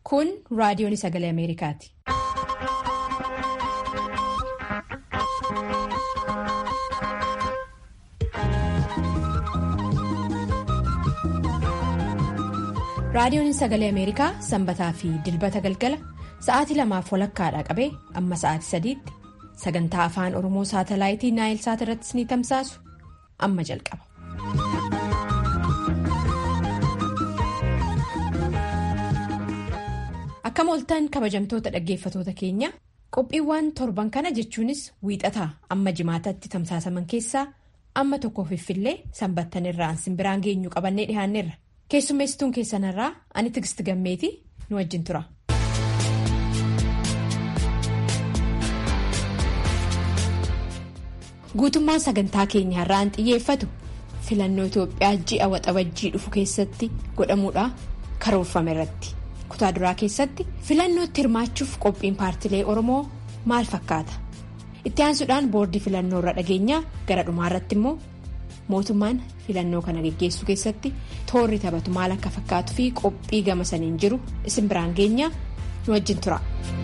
Kun raadiyoon sagalee Ameerikaati. Raadiyoon sagalee Ameerikaa sanbataa fi dilbata galgala sa'aatii lamaaf walakkaadhaa qabee amma sa'aatii sadiitti sagantaa afaan Oromoo saatalaayitii Naayil Saat irrattis ni tamsaasu amma jalqaba. Akkam ooltan kabajamtoota dhaggeeffatoota keenya qophiiwwan torban kana jechuunis wiixataa amma jimaatatti tamsaasaman keessaa amma tokkoof iffillee sanbattan irraan simbiraan geenyu qabannee dhiyaanneerra. Keessummeessituun keessanirraa ani Tigist Gammeeti nu wajjin tura. Guutummaan sagantaa keenyaa irraan xiyyeeffatu filannoo Itoophiyaa ji'a waxabajjii dhufu keessatti godhamuudha karoorfame irratti. Kutaa duraa keessatti filannootti hirmaachuuf qophiin paartilee Oromoo maal fakkaata? Itti aansuudhaan boordii filannoo irra dhageenyaa gara dhumaa irratti immoo mootummaan filannoo kana geggeessuu keessatti toorri taphatu maal akka fakkaatuu fi qophii gama saniin jiru isin biraan geenyaa nu wajjin tura.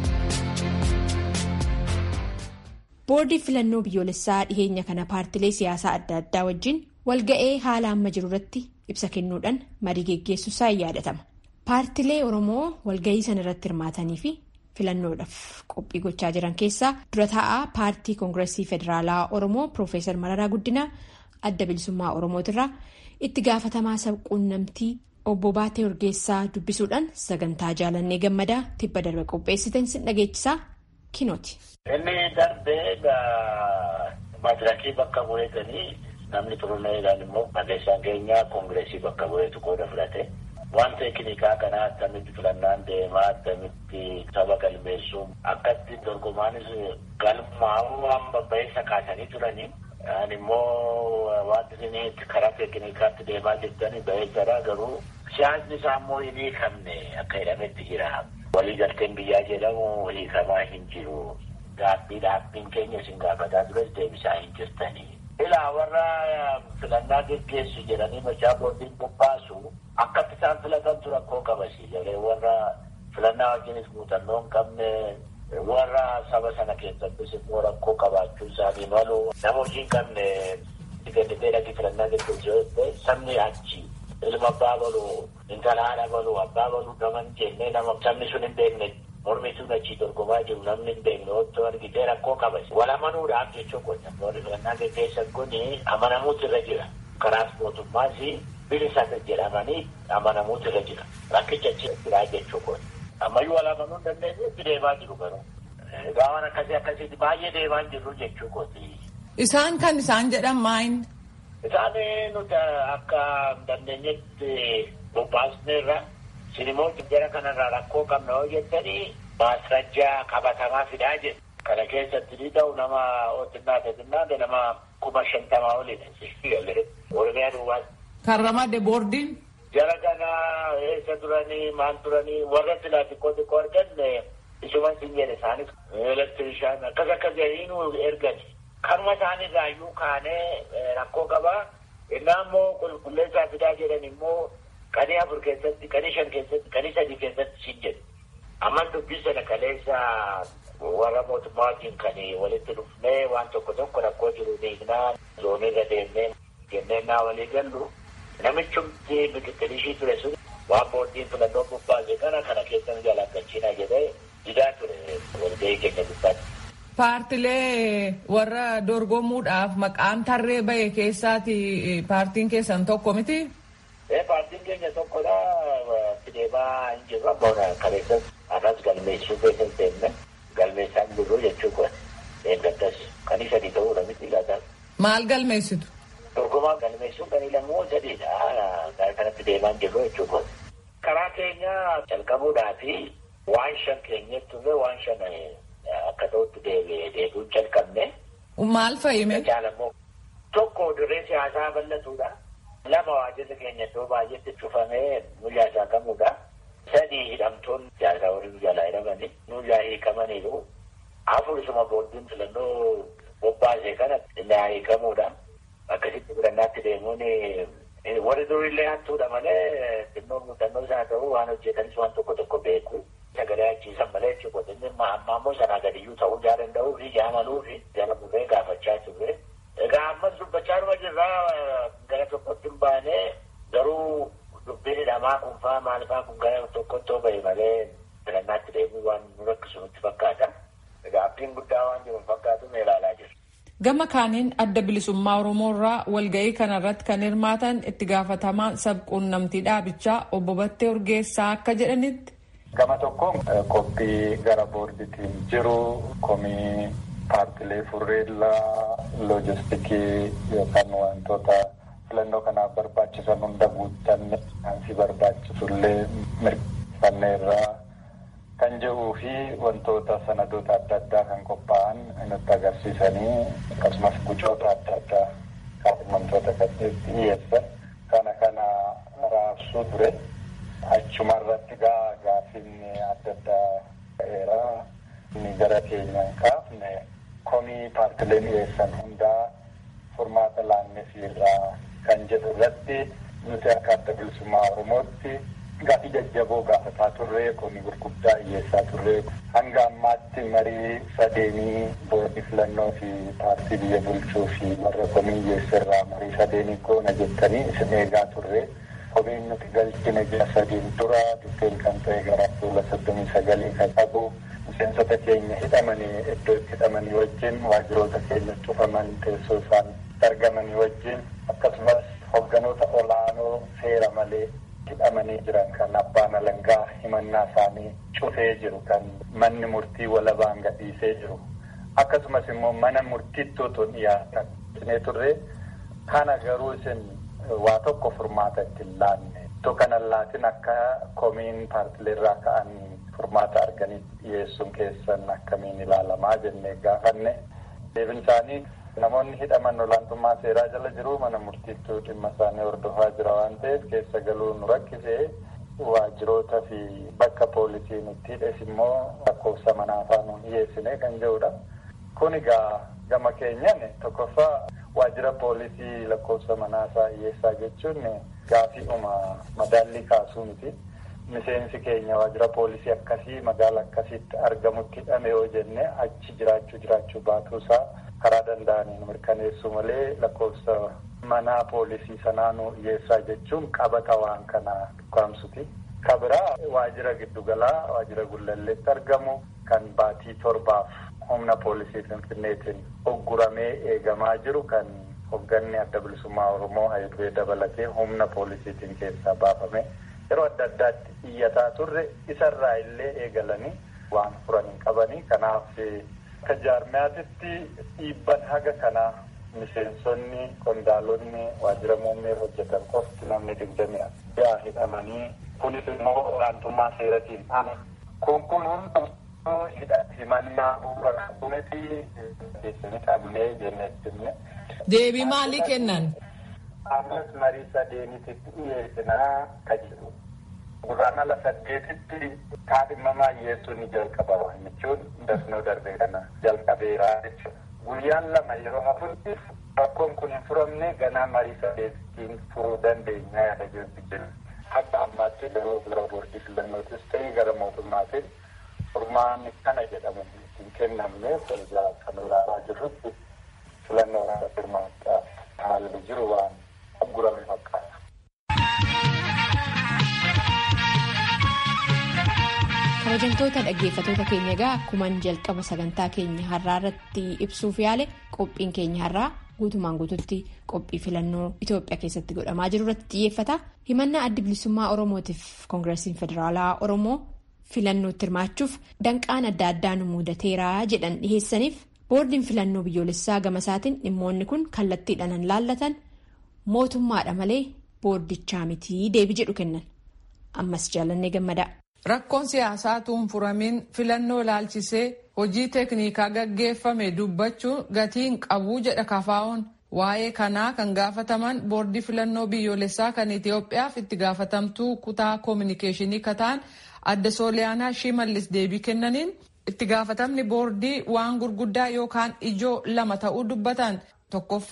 boordii filannoo biyyoolessaa dhiheenya kana paartilee siyaasaa adda addaa wajjin walga'ee haala amma jiru irratti ibsa kennuudhaan marii geggeessuusaa in yaadatama. paartilee oromoo walga'ii sana irratti hirmaatanii fi filannoodhaaf qophii gochaa jiran keessaa dura taa'aa paartii koongireesii federaalaa oromoo piroofeesar mararaa guddinaa. adda bilisummaa oromootirraa itti gaafatamaa sabquunnamtii obbo Baatee Urgeessaa dubbisuudhaan sagantaa jaalannee gammadaa tibba darbe qopheessitan sin dhageechisaa kinooti. Inni darbee madirakii bakka bu'eetanii namni turuneedhaan immoo barreessaan keenyaa koongireesii bakka bu'eetu qooda fudhate. Waan teeknikaa kanaa akkamitti filannaan deemaa akkamitti saba galmeessuun akkatti dorgomaanis galmaa'uu waan babba'iinsa kaasanii turanii. Ani immoo wanti isin karaa teeknikaatti deemaa jirtanii bareedaadha garuu siyaasni isaa immoo hin hiikamne akka jedhametti jira. Waliigalteen biyyaa jedhamu hiikamaa hin jiru. Gaabbii dhaabbiin keenya isin gaafataa tures deebisaa hin jirtanii. Ilaa warra filannaa geggeessu jedhanii machaa boordiin bobbaasu akkatti isaan filatantu rakkoo qabasi jedhee warra filannaa wajjinis muuxannoo hin qabne. warra saba sana keessattis immoo rakkoo qabaachuu isaanii malu nama hojii hin qabne ganditee dhaqii filannaa geggeessuu sabni achi ilma abbaa balu intala haadha balu abbaa balu naman jennee nama sabni sun hin beekne mormituun achi dorgomaa jiru namni hin beekne otoo argitee rakkoo qabas wal amanuudhaaf jechuu qonna warri filannaa geggeessan kun amanamuutu irra jira karaas mootummaas bilisa jedhamanii amanamuutu irra jira rakkicha achi jiraa jechuu qonna. ammayyuu wal amanuu hin dandeenye itti deemaa jiru garuu. Gaawwan akkasii akkasiitti baay'ee deemaa jiru jechuu kooti. Isaan kan isaan jedhan maayin? Isaan nuti akka dandeenyetti bobbaasneerra sinimmoo jara kanarraa rakkoo qabna yoo jettanii maasrajjaa qabatamaa fidaa jedhu. Kana keessatti ni ta'u nama otinnaa teetinnaa nama kuma shantamaa olidha. Oromiyaa duwwaas. Kan ramade boordiin? Jara kana eessa turanii maal turanii warra silaa xiqqoo xiqqoo arganne isuman sin jedhe isaanis elektirishaan akkas akkas jedhanii nu ergani. Kanuma isaanirraa iyyuu kaanee rakkoo qabaa. Innaa immoo qulqulleessaa fidaa jedhan immoo qanii afur keessatti, qanii shan keessatti, qanii sadii keessatti sin jedhu. Ammas dubbii sana kaleessa warra mootummaa wajjin kan walitti dhufnee waan tokko tokko rakkoo jiru hiiknaa zoonirra deemnee jennee naa walii gallu. Namichumti biqiltoonni ture sun waan boordiin filannoo bobbaase kana kana keessa nu jalaqachiina jedhee didaa ture walgahii keenya gubbaatti. Paartilee warra dorgomuudhaaf maqaan tarree bahe keessaati paartiin keessan tokko miti? Paartiin keenya tokkodha. Deemaa hin jirru amma kaleessas arras galmeessuu keessa hin seenne galmeessaa hin jirru jechuudha. Eeggattas kan isa sadii ta'uudha miti laata. Maal galmeessitu? Dorgomaa galmeessuun kan ilamoo sadiidha. Gara kanatti deemaa jirru jechuudha. Karaa keenya jalqabuudhaa fi waan shan keenyatti illee waan shan akka ta'utti deebi'uun jalqabne. Maal fayyime? Tokko dirree siyaasaa bal'atuudha. Lama waajjirri keenya iddoo baay'eetti cufamee nuyyaa saaqamuudha. Sadii hidhamtoonni siyaasaa waliin jalaa hidhamanii nuyyaa hiikamaniiru. Afur isuma boordiin filannoo bobbaasee kana naa hiikamuudha. Akkasitti filannaatti deemuun Warri durillee hattuudha malee xinnoo muuxannoo isaa ta'uu waan hojjetanis waan tokko tokko beeku. Sagalee achiisan malee jechuudha. Inni amma ammoo sanaa gadiyyuu ta'uu jaa danda'uu fi jaamaluu fi jala burree gaafachaa turre. Egaa ammas dubbachaa dhuma jirraa gara tokkotti hin baane garuu dubbiin hidhamaa kun faa maal faa kun gara tokkotti bahe malee filannaatti deemuu waan nu rakkisu nutti fakkaata. Egaa abdiin guddaa waan jiru fakkaatu mee ilaalaa jirra. Gama kaaniin adda bilisummaa Oromoo irraa walga'ii kanarratti kan hirmaatan itti gaafatamaan sabquunnamtii dhaabichaa obbo Battee Urgeessaa akka jedhanitti. Gama tokkoon qophii gara boordiitiin jiru komii paartilee furreellaa loojistikii yookaan wantoota filannoo kanaaf barbaachisan hunda guuttanne si barbaachisullee mirkaneerraa kan jedhuu fi wantoota sanadoota adda addaa kan qophaa'an nutti agarsiisanii akkasumas gucoota adda addaa kaafamtoota kanneen dhiyeessan kana kana raabsuu ture. Achuma irratti gaa gaafiin adda addaa ta'eera. Inni gara keenyaan kaafne komii paartileen dhiyeessan hundaa furmaata laannefiirraa kan jedhu irratti nuti akka adda bilisummaa Oromootti gaafii jajjaboo gaafataa turre komii gurguddaa dhiyeessaa turre hanga ammaatti marii sadeenii boordii filannoo fi paartii biyya bulchuu fi warra komii dhiyeesserraa marii sadeenii goona jettanii isin eegaa turre. Komiin nuti galchine ji'a sadiin dura dhufeen kan ta'e gara fuula soddomii sagalii kan qabu miseensota keenya hidhamanii iddoo itti hidhamanii wajjin waajjiroota keenya cufaman teessoo isaan argamanii wajjin akkasumas hogganoota olaanoo seera malee hidhamanii jiran kan abbaan alangaa himannaa isaanii cufee jiru kan manni murtii walabaan gadhiisee jiru akkasumas immoo mana murtiitti otoo dhiyaatan cinee turre kana garuu isin waa tokko furmaata itti laanne ittoo kanan laatin akka komiin paartileerraa ka'an furmaata arganii dhiyeessuun keessan akkamiin ilaalamaa jennee gaafanne deebin isaanii namoonni hidhaman olaantummaa seeraa jala jiru mana murtiittuu dhimma isaanii hordofaa jira waan ta'eef keessa galuu nu rakkisee waajjiroota fi bakka poolisiin itti hidhes immoo lakkoofsa manaafaa nu dhiyeessine kan jedhudha. Kun egaa gama keenyan tokkoffaa waajjira poolisii lakkoofsa manaasaa dhiyeessaa jechuun gaafiidhuma madaallii kaasuu miti. Miseensi keenya waajjira poolisii akkasii magaala akkasiitti argamutti hidhame yoo jenne achi jiraachuu jiraachuu baatuusaa karaa danda'aniin mirkaneessuu malee lakkoofsa manaa poolisii sanaa nu dhiyeessaa jechuun qabata waan kana dhukaamsuti. Kabiraa waajjira giddugalaa waajjira gullalleetti argamu kan baatii torbaaf humna poolisii finfinneetiin ogguramee eegamaa jiru kan hogganni adda bilisummaa oromoo hayiduree dabalatee humna poolisiitiin keessaa baafame yeroo adda addaatti iyyataa turre isarraa illee eegalanii waan furan hin qabanii kanaaf akka jaarmiyaatitti dhiibban haga kanaa miseensonni qondaalonni waajjira muummee hojjetan qofti namni digdamii yaa hidhamanii kunis immoo olaantummaa seeratiin ana kun kun hundi himannaa bu'uura qabumeti keessatti qabnee jennee Deebii maalii kennan? Ammas marii sadeenitti dhiyeessinaa ka jedhu. Gurraan ala saddeetitti kaadhimamaa dhiyeessuun ni jalqaba jechuun dasnoo darbe kana jalqabeeraa jechuudha. Guyyaan lama yeroo hafutti rakkoon kun hin furamne ganaa marii sadeettiin furuu dandeenya yaada jirti jenna. Akka ammaatti yeroo gara boordii filannootis ta'e gara mootummaatiin furmaanni kana jedhamu hin kennamne ergaa kan ilaalaa jirrutti filannoo kana firmaachaa haalli jiru waan aggurame fakkaata. kabajamtoota dhaggeeffatoota keenya egaa akkuman jalqaba sagantaa keenya har'aa irratti ibsuuf yaale qophiin keenya har'aa guutumaan guututti qophii filannoo Itoophiyaa keessatti godhamaa jiru irratti xiyyeeffata himannaa addi bilisummaa oromootiif koongireesiin federaalaa oromoo filannootti hirmaachuuf danqaan adda addaa nu mudateeraa jedhan dhiheessaniif boordiin filannoo biyyoolessaa gamasaatiin dhimmoonni kun kallattiidhaan laallatan mootummaadha malee boordichaa mitii deebii jedhu kennan ammas jaalannee gammadaa. Rakkoon siyaasaa tuun furamiin filannoo ilaalchisee hojii teeknikaa gaggeeffame dubbachuun gatiin qabuu jedha kafaa'oon waa'ee kanaa kan gaafataman boordii filannoo biyyoolessaa kan Itoophiyaaf itti gaafatamtuu kutaa koominikeeshinii kataan adda sooliyaanaa shimallis deebii kennaniin itti gaafatamni boordii waan gurguddaa yookaan ijoo lama ta'uu dubbatan tokkoffaan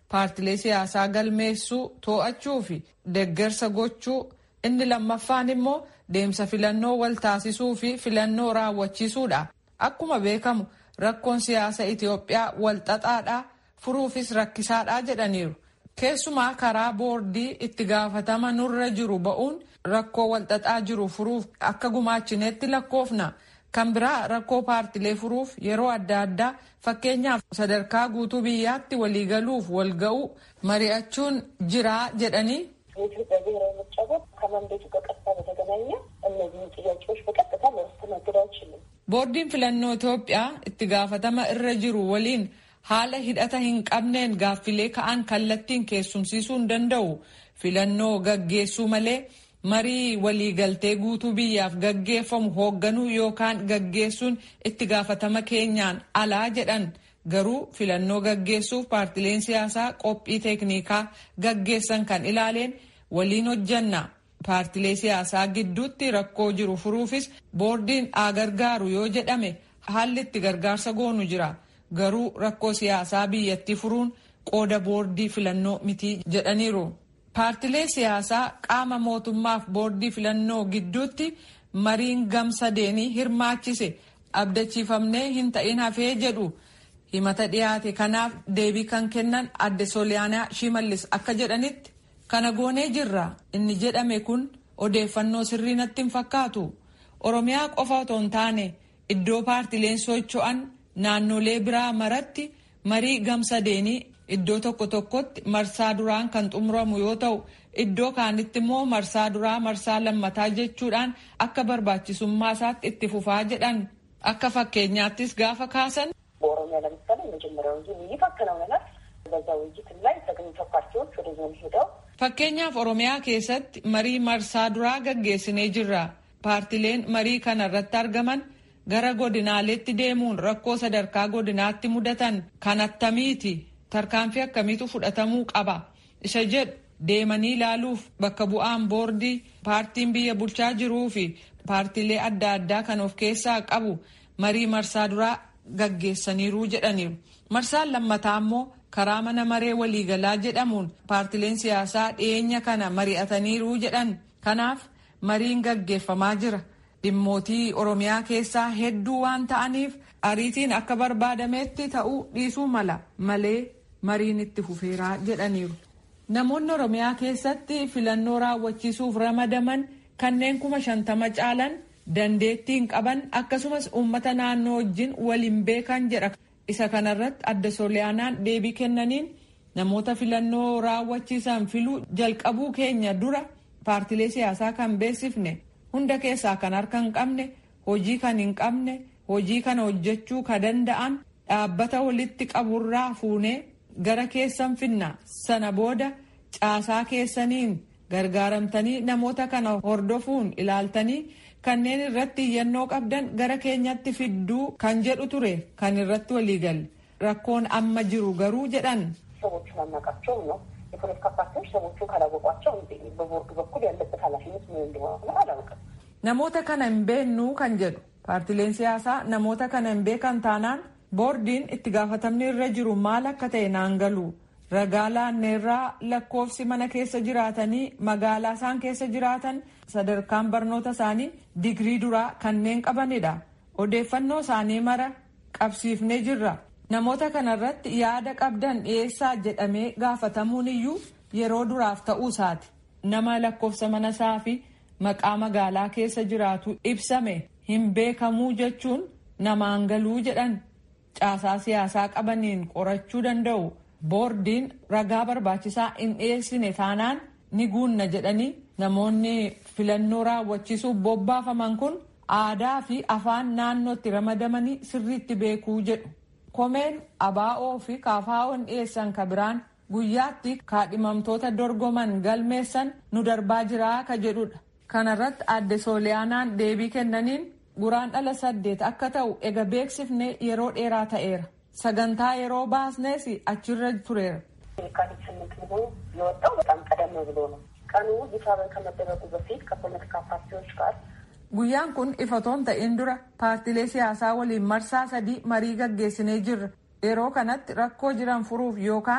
paartilee siyaasaa galmeessuu to'achuu fi deeggarsa gochuu inni lammaffaan immoo deemsa filannoo wal taasisuu fi filannoo raawwachiisuudha. Akkuma beekamu rakkoon siyaasa Itoophiyaa wal xaxaadhaa furuufis rakkisaadhaa jedhaniiru. Keessumaa karaa boordii itti gaafatama nurra jiru ba'uun rakkoo wal xaxaa jiru furuuf akka gumaachineetti lakkoofna. Kan biraa rakkoo paartilee furuuf yeroo adda addaa fakkeenyaaf sadarkaa guutuu biyyaatti waliigaluuf wal ga'uu mari'achuun jiraa jedhanii የኢትዮጵያ ብሔራዊ ምርጫ ቦርድ ከመንዴቱ ጋር ቀጥታ በተገናኘ እነዚህን ጥያቄዎች በቀጥታ ሊያስተናግድ አይችልም። boordiin filannoo Itoophiyaa itti gaafatama irra jiru waliin haala hidhata hin qabneen gaaffilee ka'an kallattiin keessumsiisuu hin danda'u. Filannoo gaggeessuu malee marii waliigaltee guutuu biyyaaf gaggeeffamu hoogganuu yookaan gaggeessuun itti gaafatama keenyaan alaa jedhan. Garuu filannoo gaggeessuuf paartileen siyaasaa qophii teeknikaa gaggeessan kan ilaaleen waliin hojjanna. Paartilee siyaasaa gidduutti rakkoo jiru furuufis boordiin haa gargaaru yoo jedhame haalli itti gargaarsa goonu jira. Garuu rakkoo siyaasaa biyyattii furuun qooda boordii filannoo miti jedhaniiru. Paartilee siyaasaa qaama mootummaaf boordii filannoo gidduutti mariin gamsadeenii hirmaachise abdachiifamnee hin ta'in hafee jedhu. himata dhiyaate kanaaf deebii kan kennan adde sooliyaanaa shimallis akka jedhanitti kana goonee jirra inni jedhame kun odeeffannoo sirrii natti hin fakkaatu oromiyaa qofa otoo hin taane iddoo paartileen socho'an naannolee biraa maratti marii gamsadeenii iddoo tokko tokkotti marsaa duraan kan xumuramu yoo ta'u iddoo kaanitti immoo marsaa duraa marsaa lammataa jechuudhaan akka barbaachisummaa isaatti itti fufaa jedhan akka fakkeenyaattis gaafa kaasan. በኦሮሚያ ለምሳሌ የመጀመሪያው ዙር ውይይት አከናውነናል። በዛ ውይይትም ላይ ተገኝተው ፓርቲዎች ወደ ዞን ሄደው fakkeenyaaf oromiyaa keessatti marii marsaa duraa gaggeessinee jirra paartileen marii kana irratti argaman gara godinaaleetti deemuun rakkoo sadarkaa godinaatti mudatan kan attamiiti tarkaanfii akkamiitu fudhatamuu qaba isa jedhu deemanii ilaaluuf bakka bu'aan boordii paartiin biyya bulchaa jiruu fi paartilee adda addaa kan of keessaa qabu marii marsaa duraa gaggeessaniiru jedhaniiru. Marsaan lammataa immoo karaa mana maree waliigalaa jedhamuun paartileen siyaasaa dhiyeenya kana mari'ataniiru jedhan. Kanaaf mariin gaggeeffamaa jira. Dhimmootii Oromiyaa keessaa hedduu waan ta'aniif ariitiin akka barbaadametti ta'uu dhiisuu mala malee mariin itti fufeeraa jedhaniiru. Namoonni Oromiyaa keessatti filannoo raawwachiisuuf ramadaman kanneen kuma shantama caalan dandeettiin qaban akkasumas uummata naannoo wajjin waliin beekan jedha. Isa kanarratti adda sooliyaanaan deebii kennaniin namoota filannoo raawwachiisan filuu jalqabuu keenya dura paartilee siyaasaa kan beeksifne hunda keessaa kan harka hin qabne hojii kan hin qabne hojii kana hojjechuu ka danda'an dhaabbata walitti qaburraa fuunee gara keessan finna sana booda caasaa keessaniin gargaaramtanii namoota kana hordofuun ilaaltanii kanneen irratti iyyannoo qabdan gara keenyatti fidduu kan jedhu ture kan irratti waliigalle rakkoon amma jiru garuu jedhan ሰዎቹን አናውቃቸውም ነው የፖለቲካ ፓርቲዎች ሰዎቹን ካላወቋቸው በቦርዱ በኩል ያለበት ኃላፊነት ምን እንደሆነ አላውቅም። namoota kana hin beennuu kan jedhu paartileen siyaasaa namoota kana hin beekan taanaan boordiin itti gaafatamni irra jiru maal akka ta'e naan galu ragaa laanneerraa lakkoofsi mana keessa jiraatanii magaalaa isaan keessa jiraatan sadarkaan barnoota isaanii digrii duraa kanneen qabanidha odeeffannoo isaanii mara qabsiifnee jirra namoota kanarratti yaada qabdan dhiyeessaa jedhamee gaafatamuun iyyuu yeroo duraaf ta'uu isaati nama lakkoofsa mana isaa fi maqaa magaalaa keessa jiraatu ibsame hin beekamuu jechuun namaan galuu jedhan caasaa siyaasaa qabaniin qorachuu danda'u. boordiin ragaa barbaachisaa hin dhiyeessine taanaan ni guunna jedhanii namoonni filannoo raawwachiisuuf bobbaafaman kun aadaa fi afaan naannootti ramadamanii sirriitti beekuu jedhu. Komeen abaa'oo fi kaafaa'oon dhiyeessan ka biraan guyyaatti kaadhimamtoota dorgoman galmeessan nu darbaa jiraa ka jedhudha. Kanarratti adde sooliyaanaan deebii kennaniin guraandhala saddeet akka ta'u ega beeksifne yeroo dheeraa ta'eera. sagantaa yeroo baasnees achirra tureera. የካቲት ስምንት መሆኑ የወጣው በጣም ቀደም ብሎ ነው። ቀኑ ይፋ ከመደረጉ በፊት ከፖለቲካ ፓርቲዎች ጋር guyyaan kun ifatoon ta'in dura paartilee siyaasaa waliin marsaa sadii marii gaggeessinee jirra yeroo kanatti rakkoo jiran furuuf yookaan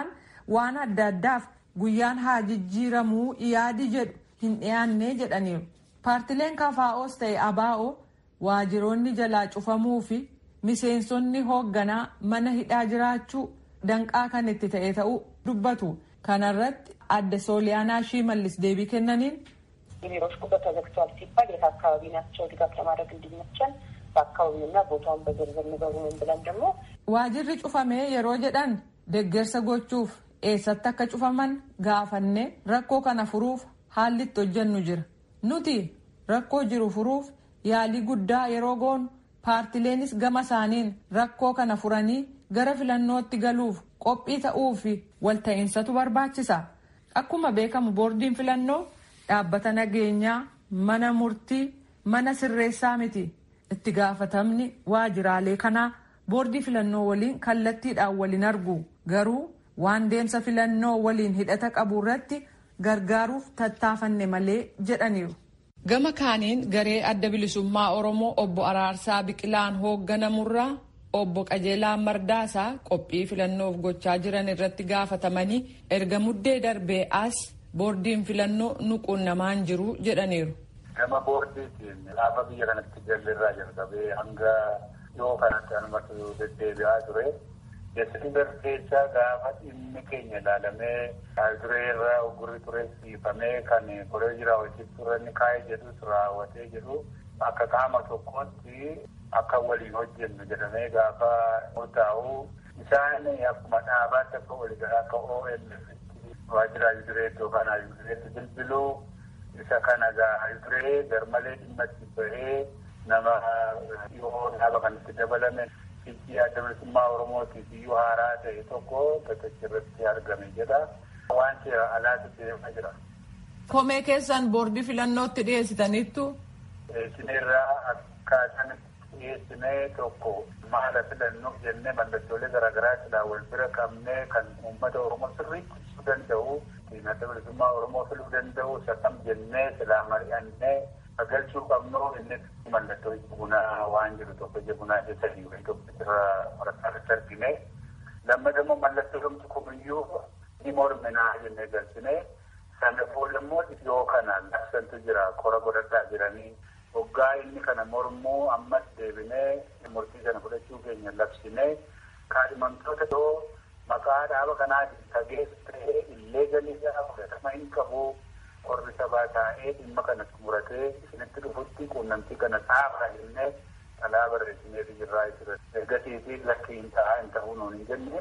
waan adda addaaf guyyaan haa jijjiiramuu yaadi jedhu hin dhiyaanne jedhaniiru. Paartileen kafaa'oos ta'e abaa'oo waajiroonni jalaa cufamuu fi miseensonni hoogganaa mana hidhaa jiraachuu danqaa kan itti ta'e ta'uu dubbatu. Kanarratti adde sooliyaanaa shimallis deebii kennaniin. የቢሮዎች ቁጥር ተዘግቷል ሲባል የት አካባቢ ናቸው ድጋፍ ለማድረግ እንዲመቸን በአካባቢውና ቦታውን በዝርዝር ንገሩን ብለን ደግሞ waajirri cufamee yeroo jedhan deggersa gochuuf eessatti akka cufaman gaafanne rakkoo kana furuuf haalli itti hojjennu jira nuti rakkoo jiru furuuf yaalii guddaa yeroo goonu paartileenis gama isaaniin rakkoo kana furanii gara filannootti galuuf qophii ta'uu fi walta'insatu barbaachisa akkuma beekamu boordiin filannoo dhaabbata nageenyaa mana murtii mana sirreessaa miti itti gaafatamni waajiraalee kanaa boordii filannoo waliin kallattiidhaan waliin argu garuu waan deemsa filannoo waliin hidhata qabu irratti gargaaruuf tattaafanne malee jedhaniiru. gama kaaniin garee adda bilisummaa oromoo obbo araarsaa biqilaan hoogganamurraa obbo qajeelaa mardaasaa qophii filannoof gochaa jiran irratti gaafatamanii erga muddee darbee as boordiin filannoo nuquunnamaan jiru jedhaniiru. Gama boordiitiin gaafa biyya kanatti jalirraa jalqabee hanga dhiyoo kanatti anumatu deddeebi'aa ture. Desember keessa gaafa dhimmi keenya ilaalamee duree irraa ogurri ture siifamee kan koree jira hojii turanni kaa'ee jedhus raawwatee jedhu akka qaama tokkotti akka waliin hojjennu jedhamee gaafa murtaa'u isaan akkuma dhaabaatti akka waliigalaa akka OMF waajjira Yudiree yookaan Yudireetti bilbiluu isa kana gaa Yudiree garmalee dhimma itti bahee nama dhiyoo dhaaba kanatti dabalame fiiggii adda bilisummaa Oromootiif iyyuu haaraa ta'e tokko bakkicha irratti argame jedha. Waan seera alaatti deemaa jira. Komee keessan boordii filannootti dhiyeessitaniittu. Isinirraa akkaataan dhiyeessinee tokko maala filannoo jennee mallattoolee garaagaraa silaa wal bira qabnee kan uummata Oromoo sirriitti ibsuu danda'u adda bilisummaa Oromoo filuu danda'u sakam jennee silaa mari'annee galchuu qabnu inni mallattoo bunaa waan jiru tokko ija bunaa keessanii wayii tokko irraa waraqaarratti argine lammadammoo mallattoo dhumti kumiyyuu ni morminaa jennee galchine sana boodammoo dhiyoo kana labsantu jira qora godhadhaa jiranii hoggaa inni kana mormuu ammas deebinee murtii sana fudhachuu keenya labsine kaadhimamtoota yoo maqaa dhaaba kanaatiin tageessa ta'ee illee galiisaa fudhatama hin qabu qorri sabaa taa'ee dhimma kana xumuratee isinitti dhufutti quunnamtii kana xaafaa jennee dhalaa barreessinee jirraa jira. Ergasii fi lakki hin ta'a hin ta'uu nuun hin jenne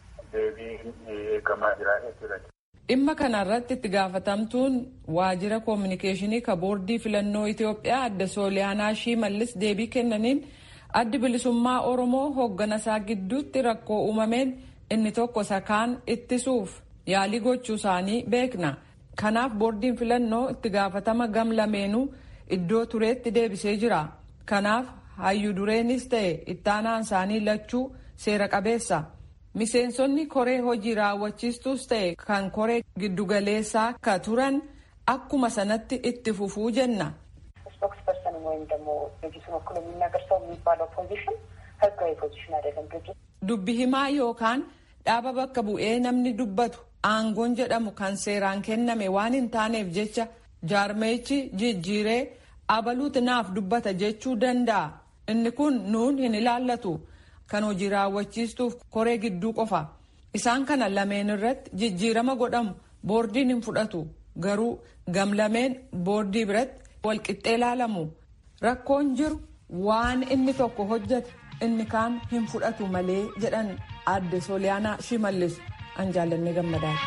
deebii eegamaa jira jechuudha. Dhimma kanarratti itti gaafatamtuun waajjira koominikeeshinii ka boordii filannoo Itoophiyaa adda Sooliyaanaa Shimallis deebii kennaniin addi bilisummaa Oromoo hoogganasaa gidduutti rakkoo uumameen inni tokko sakaan ittisuuf yaalii gochuu isaanii beekna. Kanaaf boordiin filannoo itti gaafatama gam lameenuu iddoo tureetti deebisee jira. Kanaaf hayyu dureenis ta'e ittaanaan isaanii lachuu seera qabeessa. Miseensonni koree hojii raawwachiistuus ta'e kan koree giddugaleessaa akka turan akkuma sanatti itti fufuu jenna. ስፖክስፐርሰን ወይም ደግሞ ድርጅቱን ወክሎ የሚናገር ሰው የሚባለው ፖዚሽን ህጋዊ ፖዚሽን አይደለም። ድርጅት Dubbi himaa yookaan dhaaba bakka bu'ee namni dubbatu aangoon jedhamu kan seeraan kenname waan hin taaneef jecha jaarmeechi jijjiiree abaluuti naaf dubbata jechuu danda'a. Inni kun nuun hin ilaallatu. Kan hojii raawwachiistuuf koree gidduu qofa. Isaan kana lameen irratti jijjiirama godhamu boordiin hin fudhatu. Garuu gamlameen boordii biratti walqixxee ilaalamu. Rakkoon jiru waan inni tokko hojjete inni kaan hin fudhatu malee jedhan adde Sooliyaanaa Shimallis an jaalannee gammadaadha.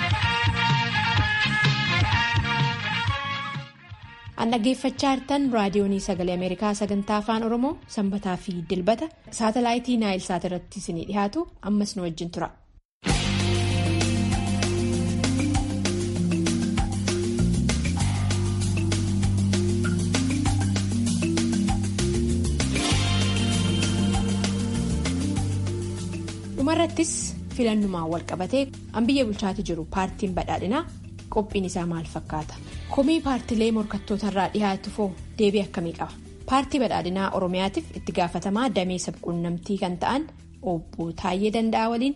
An dhaggeeffachaa jirtan raadiyoonii sagalee Ameerikaa sagantaa afaan Oromoo sanbataa fi dilbata saatalaayitii Naayil Saat irratti isinii dhiyaatu ammas nu wajjin tura. dhumarrattis filannumaan wal qabatee an biyya bulchaati jiru paartiin badhaadhinaa qophiin isaa maal fakkaata komii paartilee morkattootarraa dhiyaatu foo deebii akkamii qaba paartii badhaadhinaa oromiyaatiif itti gaafatamaa damee sabquunnamtii kan ta'an obbo Taayyee Danda'aa waliin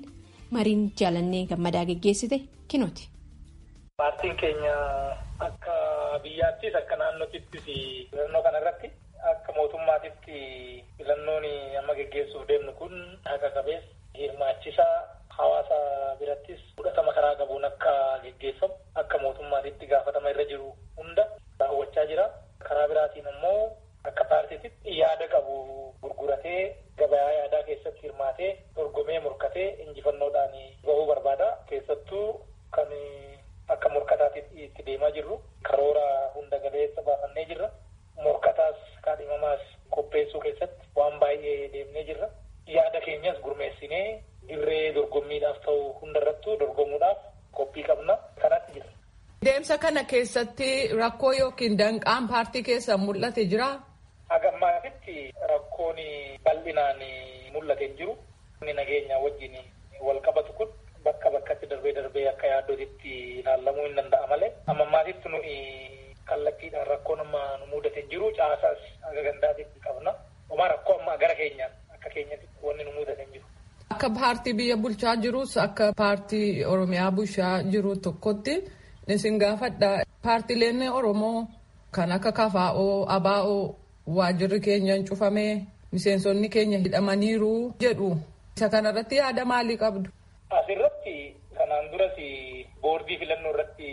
mariin jaalannee gammadaa geggeessite kinooti. Paartiin keenya akka biyyaattis akka naannootittis filannoo kanarratti akka mootummaatitti filannoon amma geggeessuuf deemnu kun haqa qabeessa hirmaachisaa hawaasa birattis fudhatama karaa qabuun akka geggeeffamu akka mootummaatitti gaafatama irra jiru hunda raawwachaa jira. Karaa biraatiin immoo akka paartiititti yaada qabu gurguratee gabayaa yaadaa keessatti hirmaatee dorgomee morkatee injifannoodhaan bahuu barbaada. Keessattuu kan akka morkataatti itti deemaa jirru karoora hunda galeessa baafannee jirra. Morkataas kaadhimamaas qopheessuu keessatti waan baay'ee deemnee jirra. Yaada keenyas gurmeessinee dirree dorgommiidhaaf ta'u hundarrattuu dorgomuudhaaf qophii qabna. Kanatti jira. Deemsa kana keessatti rakkoo yookiin danqaan paartii keessa mul'ate jira. Hagammaatitti rakkoon bal'inaan mul'ate hin jiru. Inni nageenya wajjin wal qabatu kun bakka bakkatti darbee darbee akka yaaddootitti ilaalamuu hin danda'a malee. Amma ammaatitti nuyi kallattiidhaan rakkoon amma nu mudate hin jiru. Caasaas aga gandaatitti qabna. Homaa rakkoo amma gara keenyaan akka keenyatti wanni nu mudate hin jiru. Akka paartii biyya bulchaa jirus akka paartii Oromiyaa bulchaa jiru tokkotti isin gaafadha. Paartileen Oromoo kan akka kafaa'oo, abaa'oo waajirri keenya hin cufamee miseensonni keenya hidhamaniiru jedhu. Isa kanarratti yaada maalii qabdu? Asirratti kanaan duras boordii filannoo irratti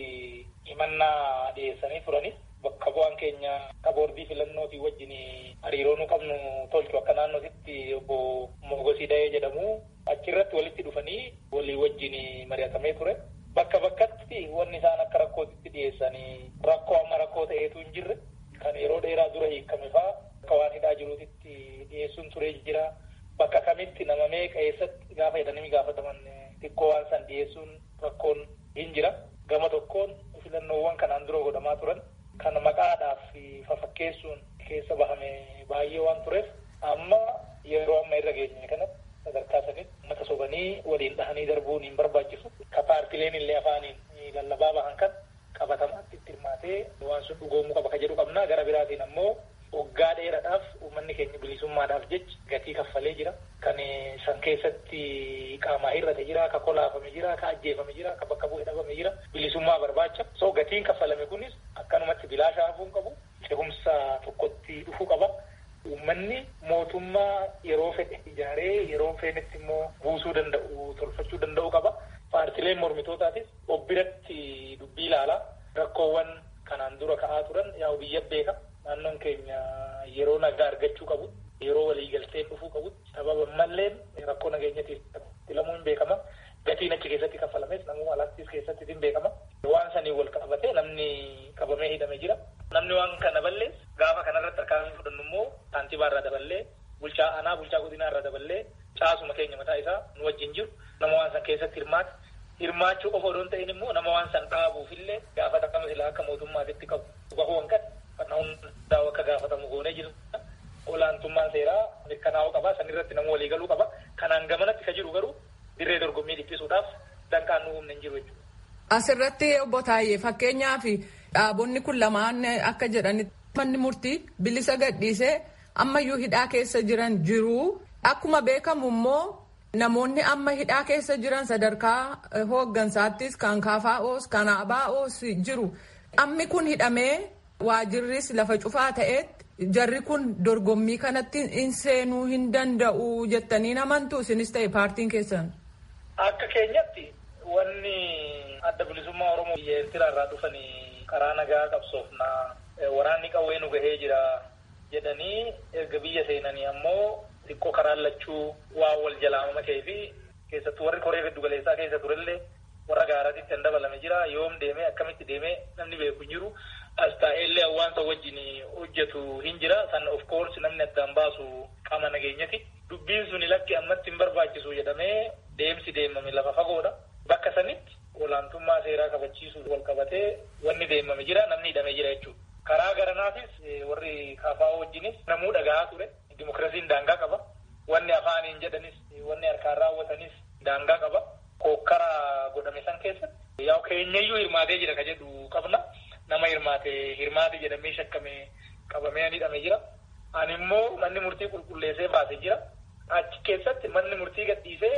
himannaa dhiyeessanii turani. Bakka bu'aan keenya akka boordii filannootii wajjin hariiroo nu qabnu tolchu akka naannootitti obbo Mogosii Dayee jedhamu achirratti walitti dhufanii walii wajjin mari'atamee ture. Bakka bakkatti wanni isaan akka rakkootitti dhiyeessanii rakkoo amma rakkoo ta'eetu hin jirre kan yeroo dheeraa dura hiikame fa'aa akka waan hidhaa jiruutitti dhiyeessuun turee jira. Bakka kamitti nama meeqa eessatti gaafa jedhanii gaafataman xiqqoo waan san dhiyeessuun rakkoon hin jira. Gama tokkoon filannoowwan kanaan dura godhamaa turan kan maqaadhaaf fafakkeessuun keessa bahame baay'ee waan tureef amma yeroo amma irra geenye kanatti sadarkaa sanitti uummata sobanii waliin dhahanii darbuun hin barbaachisu. Ka paartileen illee afaaniin lallabaa bahan kan qabatamaatti itti hirmaatee waan sun dhugoomuu qaba ka jedhu qabna. Gara biraatiin ammoo waggaa dheeraadhaaf uummanni keenya bilisummaadhaaf jecha gatii kaffalee jira. Kan san keessatti qaamaa hir'ate jira, ka kolaafame jira, ka ajjeefame jira, ka bakka bu'ee dhabame jira. Bilisummaa barbaacha. So gatiin kaffalame kunis akkanumatti bilaashaa hafuu hin qabu. Cehumsa tokkotti dhufuu qaba. Uummanni mootummaa yeroo fedhe ijaaree yeroo feenetti immoo buusuu danda'u tolfachuu danda'u qaba. Paartileen mormitootaatis obbiratti dubbii ilaalaa rakkoowwan kanaan dura ka'aa turan yaa'u biyya beeka. Naannoon keenya yeroo nagaa argachuu qabu. Yeroo waliigalteen dhufuu qabu. Sababa malleen rakkoo nageenyatiif filamuun beekama. Gatiin achi keessatti kaffalames namuu alaattis keessatti hin beekama. Waan sanii wal qabatee namni qabamee hidhamee jira. Namni waan kana ballees gaafa kanarratti harkaan fudhannu immoo saantibaa irraa daballee bulchaa aanaa bulchaa godinaa irraa daballee caasuma keenya mataa isaa nu wajjin jiru nama waan san keessatti hirmaate hirmaachuu qofa odoo hin ta'in immoo nama waan san dhaabuufillee gaafatama silaa akka mootummaatitti qabu bahuu hanqat kan hundaa akka gaafatamu goonee jiru olaantummaan seeraa mirkanaa'uu qaba sanirratti nama walii galuu qaba kanaan gamanatti ka jiru garuu dirree dorgommii dhiphisuudhaaf danqaan nu humna hin jiru jechuudha. Asirratti obbo Taayyee fakkeenyaaf dhaabonni kun lamaan akka jedhanitti manni murtii bilisa gadhiisee ammayyuu hidhaa keessa jiran jiru. Akkuma beekamu immoo namoonni amma hidhaa keessa jiran sadarkaa hooggansaattis kan kaafaa'oos kan abaa'oos jiru. Ammi kun hidhamee waajirris lafa cufaa ta'etti jarri kun dorgommii kanatti hin seenuu hin danda'u jettanii amantuu isinis ta'e paartiin keessan. Akka keenyatti wanni adda bilisummaa Oromoo biyya Eertiraa irraa dhufanii karaa nagaa qabsoofnaa waraanni qawwee nu gahee jira jedhanii erga biyya seenanii ammoo xiqqoo karaan lachuu waan wal jalaamama ta'ee fi keessattuu warri koree giddu galeessaa keessa turellee warra gaaraatitti kan dabalame jira yoom deemee akkamitti deemee namni beeku hin jiru as taa'ellee hawaasa wajjin hojjetu hin jira san of course namni addaan baasu qaama nageenyati dubbiin suni lakki ammatti hin barbaachisu jedhamee deemsi deemame lafa fagoodha bakka sanitti olaantummaa seeraa kabachiisuuf wal qabatee wanni deemame jira namni hidhamee jira jechuudha. Karaa garanaafis warri kaafaa'oo wajjinis namuu dhaga'aa ture. Dimokiraasiin daangaa qaba. Wanni afaaniin jedhanis wanni harkaan raawwatanis daangaa qaba. Kokkara godhame san keessatti yaa keenyayyuu hirmaatee jira ka jedhu qabna. Nama hirmaate hirmaate jedhamee shakkame qabamee hidhamee jira. Ani immoo manni murtii qulqulleessee baasee jira. Achi keessatti manni murtii gadhiisee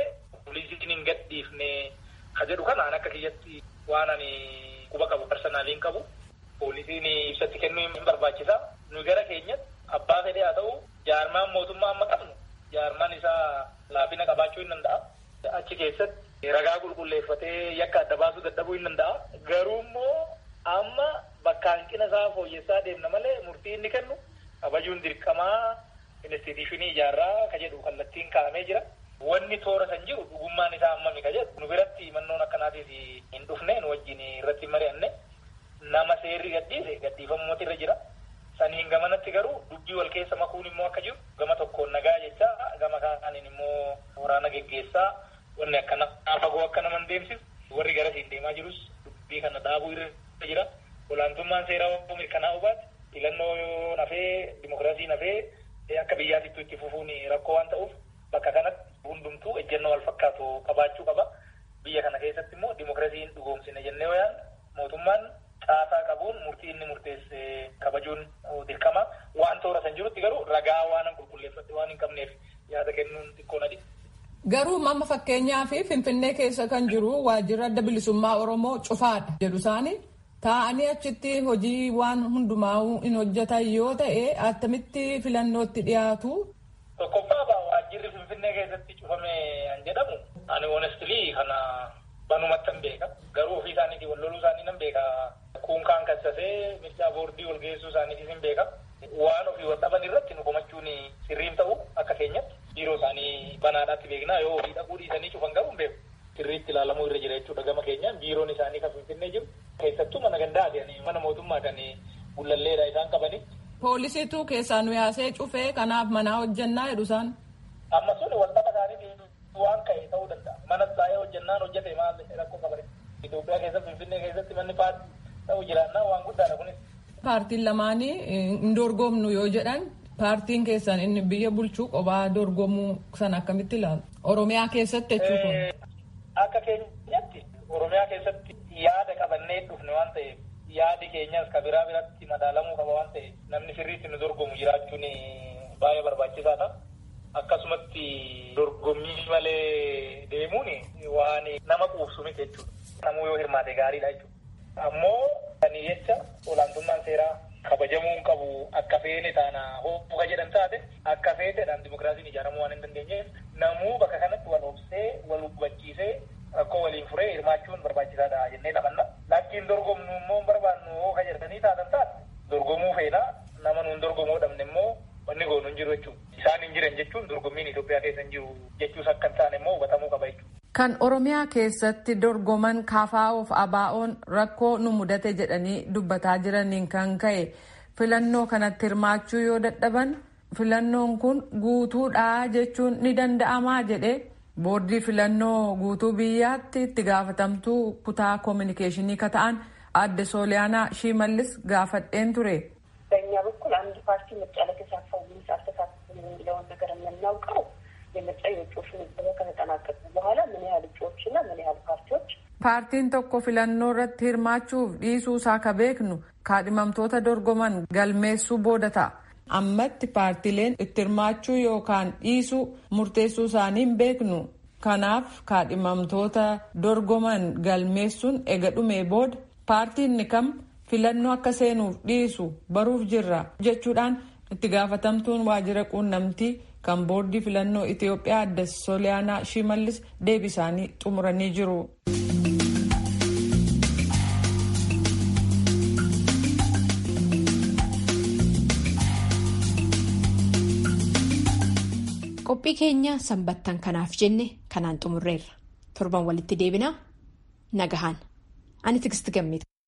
poolisiin hin gadhiifne ka jedhu kanaan akka kiyyatti waan ani quba qabu personaaliin qabu poolisiin ibsatti kennuu hin barbaachisa nu gara keenyatti abbaa fedhe haa ta'u jaarmaan mootummaa amma qabnu jaarmaan isaa laafina qabaachuu hin danda'a achi keessatti ragaa qulqulleeffatee yakka adda baasuu dadhabuu hin danda'a garuu immoo amma bakka hanqina isaa fooyyessaa deemna malee murtii inni kennu kabajuun dirqamaa instituushinii ijaarraa ka jedhu kallattiin kaa'amee jira. Wanni toora san jiru dhugummaan isaa hammami ka jedhu nu biratti mannoon akkanaatiif hin dhufne nu wajjin irratti mari'anne nama seerri gadhiise gadhiifamuutu irra jira. Saniin gamanatti garuu dubbii wal keessa makuun immoo akka jiru gama tokkoon nagaa jecha gama kaaniin immoo waraana geggeessaa wanni akkana fagoo akka nama deemsisu warri garasiin deemaa jirus dubbii kana dhaabuu irra jira. Olaantummaan seeraa mirkanaa'uu baate filannoo nafee dimokiraasii nafee akka biyyaatittuu itti fufuun rakkoo waan ta'uuf bakka kanatti hundumtuu ejjennoo wal fakkaatu qabaachuu qaba. Biyya kana keessatti immoo dimokiraasiin dhugoomsine jennee wayaan mootummaan caasaa qabuun murtii inni murteesse kabajuun dirqama. Waan toora san jirutti garuu ragaa waan qulqulleeffate waan hin qabneef yaada kennuun xiqqoo nadi. Garuu amma fakkeenyaaf Finfinnee keessa kan jiru waajjirri adda bilisummaa Oromoo cufaadha jedhu isaanii taa'anii achitti hojii waan hundumaa hin hojjetan yoo ta'e attamitti filannootti dhiyaatu. Tokkoffaa waajjirri Finfinnee keessatti cufame kan jedhamu ani honestly kana banumatti hin beeka garuu ofii isaaniitii wal loluu isaanii nan beeka kuunkaan kassasee mircaa boordii wal geessuu isaaniitis hin beeka waan ofii wal dhaban irratti nu komachuun sirriin ta'u akka keenyatti biiroo isaanii banaadhaatti beeknaa yoo ofii dhaquu dhiisanii cufan garuu hin beeku sirriitti ilaalamuu irra jira jechuudha gama keenyaan biiroon isaanii kan Finfinnee jiru keessattuu mana gandaati mana mootummaa kan gullalleedha isaan qabani. Poolisiitu keessaa nu yaasee cufee kanaaf manaa hojjannaa jedhu isaan. Amma sun waldhaba isaanii waan ka'e ta'uu danda'a. Mana taa'ee hojjannaan hojjete maal rakkoo qabare. Itoophiyaa keessatti Finfinnee keessatti manni paartii ta'uu jiraannaa waan guddaadha kunis. Paartiin lamaanii hin dorgomnu yoo jedhan paartiin keessan inni biyya bulchuu qophaa dorgomuu sana akkamitti ilaalu? Oromiyaa keessatti jechuudha. Akka keenyatti Oromiyaa keessatti yaada qabannee dhufne waan ta'eef yaadi keenyas ka biraa biratti madaalamuu qaba waan ta'eef namni sirriitti nu dorgomu jiraachuun baay'ee barbaachisaadha. Akkasumatti dorgommii malee deemuun waan nama quubsu miti jechuudha. Namuu yoo hirmaate gaariidha jechuudha. Ammoo kan jecha olaantummaan seeraa kabajamuu hin qabu akka feene taana hooqa jedhan taate akka feeteedhaan dimokiraasiin ijaaramuu waan hin dandeenyeef namuu bakka kanatti wal obsee wal hubachiisee rakkoo waliin furee hirmaachuun barbaachisaadha jennee taphanna. Lakkiin dorgomnu immoo barbaannu hooqa jedhanii taatan taate dorgomuu feena nama nuun dorgomuu dhabne immoo wanni goonu hin jiru jechuudha. Isaan hin jiran jechuun dorgommiin Itoophiyaa keessa hin jiru jechuus akka hin taane immoo hubatamuu qaba jechuudha. Kan Oromiyaa keessatti dorgoman KFOf ABO'n rakkoo nu mudate jedhanii dubbataa jiraniin kan ka'e filannoo kanatti hirmaachuu yoo dadhaban filannoon kun guutuudhaa jechuun ni danda'amaa jedhe boordii filannoo guutuu biyyaatti itti gaafatamtuu kutaa koominikeeshinii ka ta'an adde sooliyaanaa shimallis gaafadheen ture. በእኛ በኩል አንድ ፓርቲ ምርጫ ለተሳተፈው ወይም አልተሳተፈም የሚለውን ነገር የምናውቀው የምርጫ የእጩዎች ምዝገባ ከተጠናቀቁ በኋላ ምን ያህል እጩዎችና ምን ያህል ፓርቲዎች paartiin tokko filannoo irratti hirmaachuuf dhiisuu isaa ka beeknu kaadhimamtoota dorgoman galmeessuu booda ta'a. ammatti paartileen itti hirmaachuu yookaan dhiisuu murteessuu isaanii hin beeknu. kanaaf kaadhimamtoota dorgoman galmeessuun ega dhumee booda paartiin kam filannoo akka seenuuf dhiisu baruuf jirra jechuudhaan itti gaafatamtuun waajjira quunnamtii kan boordii filannoo Itiyoophiyaa adde Sooliyaanaa Shimallis deebii isaanii xumuranii jiru. qophii keenya sanbattan kanaaf jenne kanaan xumurreerra torban walitti deebinaa nagahaan ani tigisti gammita.